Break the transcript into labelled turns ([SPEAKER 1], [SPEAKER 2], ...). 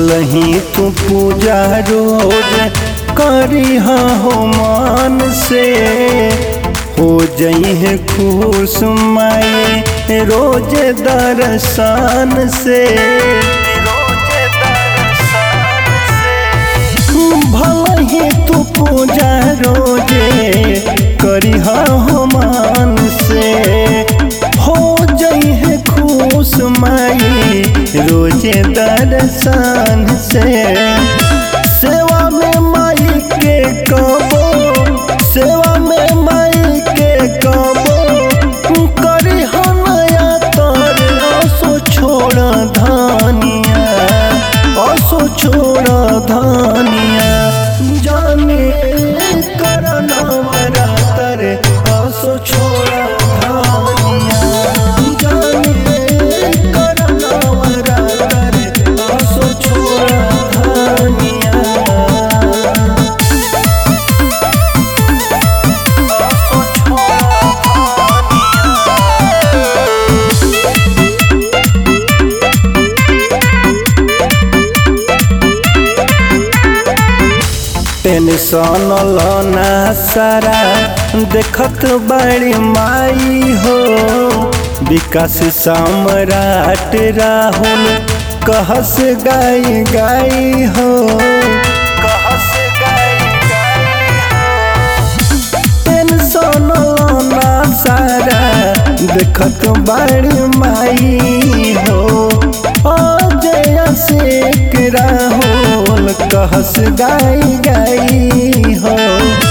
[SPEAKER 1] भल ही तू पूजा रोज करी हो मान से हो जई है खुश माई रोज दर्शन से भल ही तू पूजा रोजे करी हो मान से हो जई है खुश माई रोजे दर्शन से सेवा में माई के कबो सेवा में माई के कबो करी हो नया तर असो छोड़ धानिया असो छोड़ धानिया जाने करना मरा तर असो छोड़ धानिया जाने करना मरा तर असो छोड़ धानिया टेंशन लना सारा देखत बड़ी माई हो विकास सम्राट राहुल कहस गाई गाई हो कहस गाई टेंशन लना सारा देखत बड़ी माई हो अजय शेख राहुल कहस गाई गाई हो